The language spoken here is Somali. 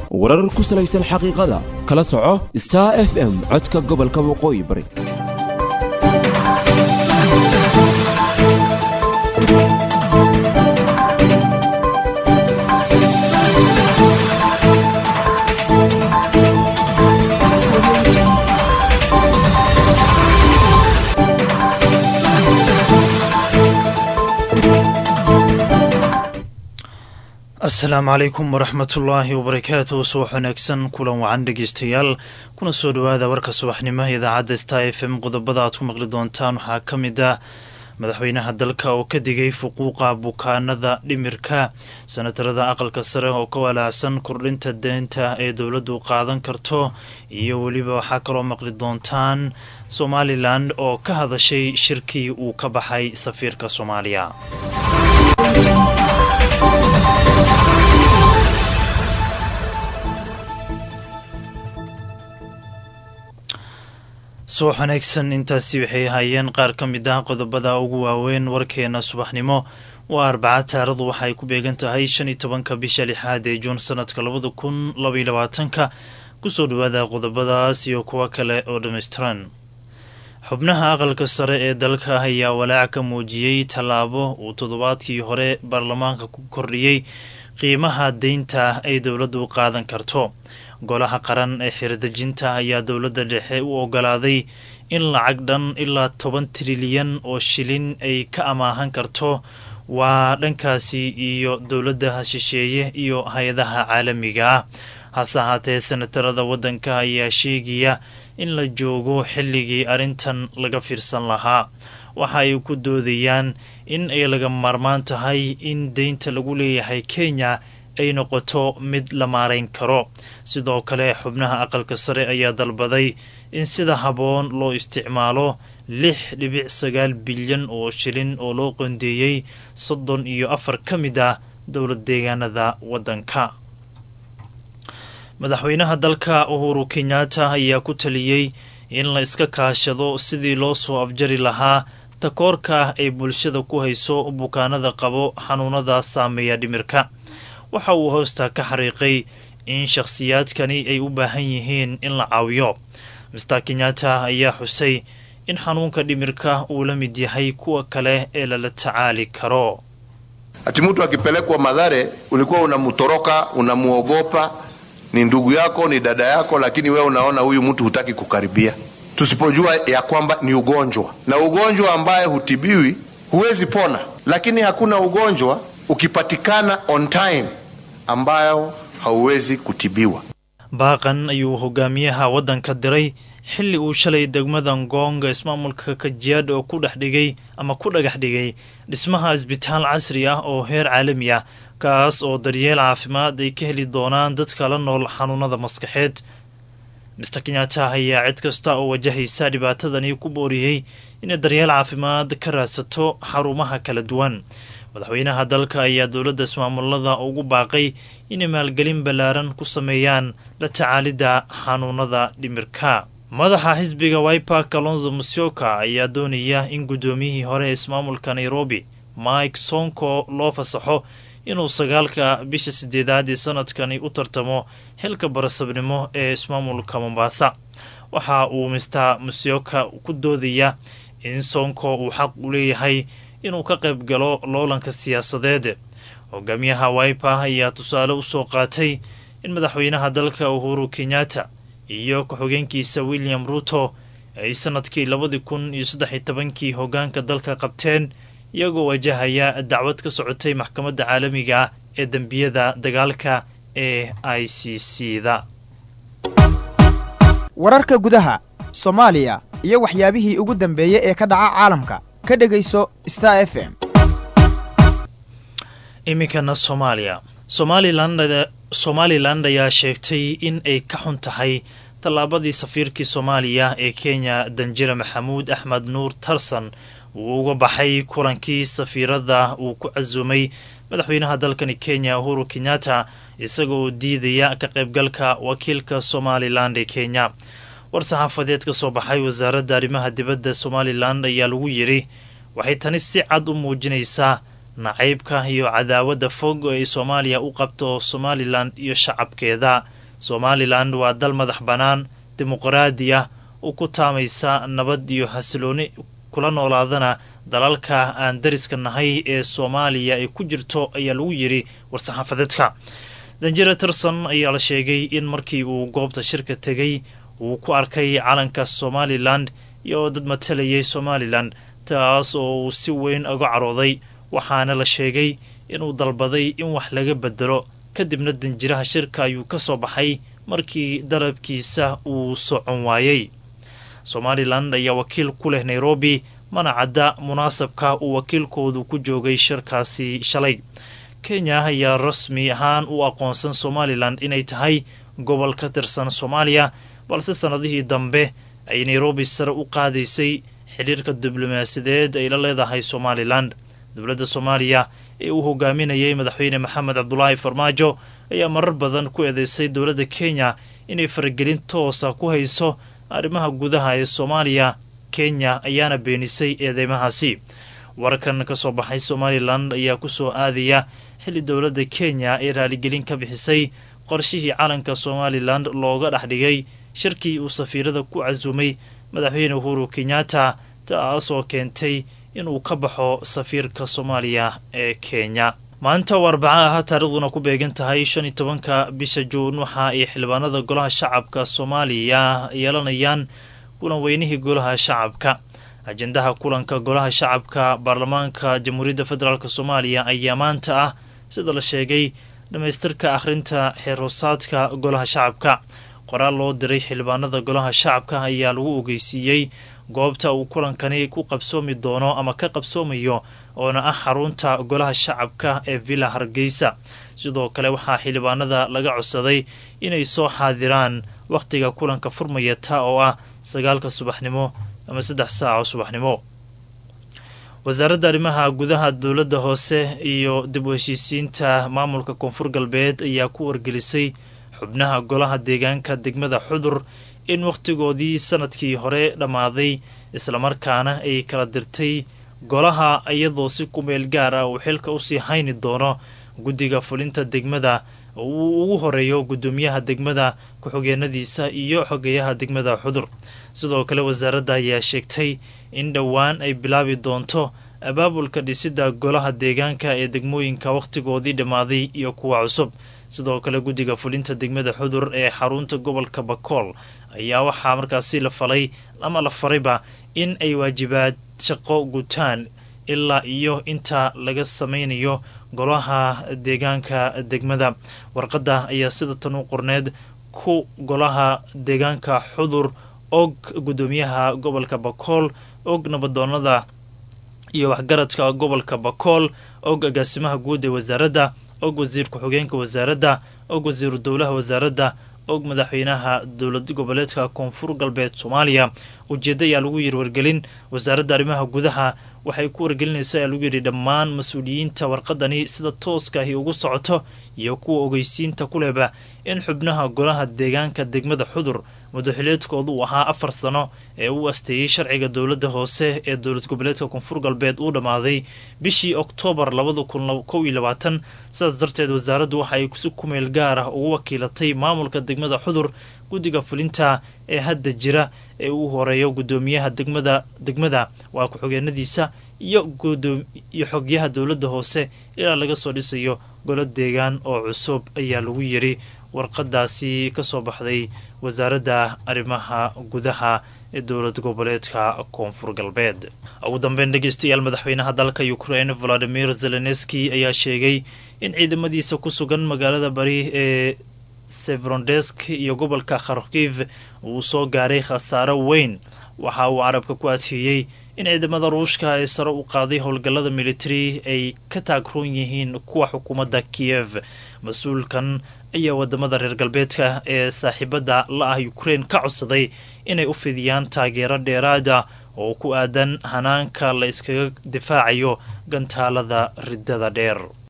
warar ku salaysan xaqiiqada kala soco star f m codka gobolka waqooyi bari asalaamu calaykum waraxmatullaahi wabarakaatuh subax wanaagsan kulan wacan dhegeystayaal kuna soo dhowaada warka subaxnimo idaacadda star f m qodobada aad ku maqli doontaan waxaa ka mid ah madaxweynaha dalka oo ka digay fuquuqa bukaanada dhimirka sanatarada aqalka sare oo ka walaacsan kordhinta deynta ee dowladdu qaadan karto iyo weliba waxaa kaloo maqli doontaan somalilan oo ka hadashay shirkii uu ka baxay safiirka soomaaliya subax wanaagsan intaasi waxay ahaayeen qaar ka mid ah qodobada ugu waaweyn warkeena subaxnimo waa arbaca taaradu waxa ay ku beegan tahay shan iyo tobanka bisha lixaad ee juun sanadka labada kun labaiyo labaatanka kusoo dhawaada qodobadaas iyo kuwo kale oo dhammaystiran xubnaha aqalka sare ee dalka ayaa walaac ka muujiyey tallaabo uu toddobaadkii hore baarlamaanka ku kordhiyey qiimaha deynta ay dowladdu qaadan karto golaha qaran ee xiradejinta ayaa dowladda dhexe u ogolaaday in lacag dhan ilaa toban trilyan oo shilin ay ka amaahan karto waa dhankaasi iyo dowladda shisheeye iyo hay-adaha caalamiga ah hase ahaatee senatarada waddanka ayaa sheegaya in la joogo xilligii arrintan laga fiirsan lahaa waxa ay ku doodayaan in ay laga maarmaan tahay in deynta lagu leeyahay kenya ay noqoto mid la maarayn karo sidoo kale xubnaha aqalka sare ayaa dalbaday in sida habboon loo isticmaalo lix dhibic sagaal bilyan oo shilin oo loo qondeeyey soddon iyo afar ka mid ah dowlad deegaanada waddanka madaxweynaha dalka uhuru kenyatta ayaa ku taliyey in la iska kaashado sidii loo soo afjari lahaa takoorka ay bulshada ku hayso bukaanada qabo xanuunada saameeya dhimirka waxa uu hoosta ka xariiqay in shakhsiyaadkani ay u baahan yihiin in la caawiyo mister kenyatta ayaa xusay in xanuunka dhimirka uu la mid yahay kuwa kale ee lala tacaali karo ati mtu akipelekwa Madhare ulikuwa unamtoroka unamuogopa, ni ndugu yako, ni dada yako, lakini wewe unaona huyu mtu hutaki kukaribia, tusipojua ya kwamba ni ugonjwa na ugonjwa ambaye hutibiwi, huwezi pona. Lakini hakuna ugonjwa ukipatikana on time ambayo hauwezi kutibiwa. baaqan ayuu hogaamiyaha waddanka diray xilli uu shalay degmada ngoonga ismaamulka kajiyaadh oo ku dhex dhigay ama ku dhagax dhigay dhismaha isbitaal casri ah oo heer caalami ah kaas oo daryeel caafimaad ay ka heli doonaan dadka la nool xanuunada maskaxeed mister kenyatta ayaa cid kasta oo wajahaysa dhibaatadani ku booriyey inay daryeel caafimaad ka raadsato xarumaha kala duwan madaxweynaha dalka ayaa dowladda ismaamulada ugu baaqay inay maalgelin ballaaran ku sameeyaan la tacaalidda xanuunada dhimirka madaxa xisbiga wiper kalonzo musyoka ayaa doonaya in guddoomiyihii hore ee ismaamulka nairobi mike sonko loo fasaxo inuu sagaalka bisha sideedaad ee sanadkani u tartamo xilka barasabnimo ee ismaamulka mombasa waxa uu mister musyoka ku doodaya in sonko uu xaq u leeyahay inuu ka qayb galo loolanka siyaasadeed hogaamiyaha wiper ayaa tusaale usoo qaatay in madaxweynaha dalka uhuru kenyatta iyo ku-xigeenkiisa william ruto ay sanadkii labadii kun iyo saddex iyo tobankii hogaanka dalka qabteen iyagoo wajahaya dacwad ka socotay maxkamadda caalamiga ah ee dembiyada dagaalka ee i c c da wararka gudaha soomaaliya iyo waxyaabihii ugu dambeeyey ee ka dhaca caalamka ka dhegayso star f m iminkana soomaaliya somalilan somalilan ayaa sheegtay in ay ka xun tahay tallaabadii safiirkii soomaaliya ee kenya danjire maxamuud axmed nuur tarsan uu uga baxay kulankii safiirada uu ku casuumay madaxweynaha dalkani kenya uhuru kenyatta isagoo diidaya ka qaybgalka wakiilka somalilan ee kenya war-saxaafadeed ka soo baxay wasaaradda arrimaha dibadda somalilan ayaa lagu yidhi waxay tani si cad u muujinaysaa nacaybka iyo cadaawadda fog oo ay soomaaliya u qabto somalilan iyo shacabkeeda somalilan waa dal madax bannaan dimuqraadi ah u ku taamaysa nabad iyo xasilooni kula noolaadana dalalka aan dariska nahay ee soomaaliya ay ku jirto ayaa lagu yidhi war-saxaafadeedka danjira tirson ayaa la sheegay in markii uu goobta shirka tegay uu ku arkay calanka somalilan iyo dad matalayay somalilan taas oo uu si weyn uga carooday waxaana la sheegay inuu dalbaday in wax laga bedelo kadibna danjiraha shirka ayuu ka soo baxay markii dalabkiisa uu socon waayey somalilan ayaa wakiil ku leh nairobi mana cadda munaasabka uu wakiilkoodu ku joogay shirkaasi shalay kenya ayaa rasmi ahaan u aqoonsan somalilan inay tahay gobol ka tirsan soomaaliya balse sannadihii dambe ay nairobi sare u qaadaysay xidhiirka diblomaasiyadeed ay la leedahay somalilan dowladda soomaaliya ee uu hogaaminayay madaxweyne maxamed cabdulaahi farmaajo ayaa marar badan ku eedeysay dowladda kenya inay faragelin toosa ku hayso arrimaha gudaha ee soomaaliya kenya ayaana beenisay eedeymahaasi warkan ka soo baxay somalilan ayaa ku soo aadaya xilli dowladda kenya ay raaligelin ka bixisay qorshihii calanka somalilan looga dhex dhigay shirkii uu safiirada ku casuumay madaxweyne uhuru kenyatta taasoo keentay inuu ka baxo safiirka soomaaliya ee kenya maanta oo arbaca ah taariikhduna ku beegan tahay shan iyo tobanka bisha juun waxa ay xildhibaanada golaha shacabka soomaaliya yeelanayaan kulan weynihii golaha shacabka ajendaha kulanka golaha shacabka baarlamaanka jamhuuriyadda federaalk soomaaliya ayaa maanta ah sida la sheegay dhammaystirka akhrinta xeerhoosaadka golaha shacabka qoraal loo diray xildhibaanada golaha shacabka ayaa lagu ogeysiiyey goobta uu kulankani ku qabsoomi doono ama ka qabsoomayo oona ah xarunta golaha shacabka ee villa hargeysa sidoo kale waxaa xildhibaanada laga codsaday inay soo xaadiraan wakhtiga kulanka furmaya taa oo ah sagaalka subaxnimo ama saddex saaco subaxnimo wasaaradda arrimaha gudaha dowladda hoose iyo dib u heshiisiinta maamulka koonfur galbeed ayaa ku wargelisay xubnaha golaha deegaanka degmada xudur in wakhtigoodii sanadkii hore dhammaaday islamarkaana ay kala dirtay golaha iyadoo si kumeel gaar ah uu xilka usii hayni doono guddiga fulinta degmada uu ugu horeeyo guddoomiyaha degmada ku-xigeenadiisa iyo xogeyaha degmada xudur sidoo kale wasaaradda ayaa sheegtay in dhowaan ay bilaabi doonto abaabulka dhisidda golaha deegaanka ee degmooyinka wakhtigoodii dhammaaday iyo kuwa cusub sidoo kale guddiga fulinta degmada xudur ee xarunta gobolka bakool ayaa waxaa markaasi la falay ama la farayba in ay waajibaad shaqo gutaan ilaa iyo inta laga sameynayo golaha deegaanka degmada warqadda ayaa sida tan u qorneed ku golaha deegaanka xudur og guddoomiyaha gobolka bakool og nabadoonada iyo waxgaradka gobolka bakool og agaasimaha guud ee wasaaradda og wasiir ku-xigeenka wasaaradda og wasiiru dowlaha wasaaradda og madaxweynaha dowlad goboleedka koonfur galbeed soomaaliya ujeedda ayaa lagu yiri wargelin wasaaradda arrimaha gudaha waxay ku wargelinaysa ayaa lagu yidhi dhammaan mas-uuliyiinta warqadani sida tooska ahi ugu socoto iyo kuwa ogeysiinta ku lehba in xubnaha golaha deegaanka degmada xudur mudaxileedkoodu uu ahaa afar sano ee uu asteeyey sharciga dowladda hoose ee dowlad goboleedka koonfur galbeed uu dhammaaday bishii oktoobar labada kun kow iyo labaatan sidaas darteed wasaaraddu waxa ay si kumeel gaar ah ugu wakiilatay maamulka degmada xudur guddiga fulinta ee hadda jira ee uu horeeyo guddoomiyaha degmada degmada waa ku-xigeenadiisa iyo iyo xogyaha dowladda hoose ilaa laga soo dhisayo golo deegaan oo cusub ayaa lagu yiri warqadaasi ka soo baxday wasaaradda arrimaha gudaha ee dowlad goboleedka koonfur galbeed ugu dambeyn dhegeystayaal madaxweynaha dalka ukraine valadimir zelenski ayaa sheegay in ciidamadiisa ku sugan magaalada bari ee severondesk iyo gobolka kharkiv uu soo gaaray khasaaro weyn waxa uu carabka ku adkeeyey in ciidamada ruushka ee sare u qaaday howlgallada militari ay ka taagroon yihiin kuwa xukuumadda kiyev mas-uulkan ayaa wadamada reer galbeedka ee saaxiibada la ah ukraine ka codsaday inay u fidiyaan taageero dheeraada oo ku aadan hanaanka la iskaga difaacayo gantaalada riddada dheer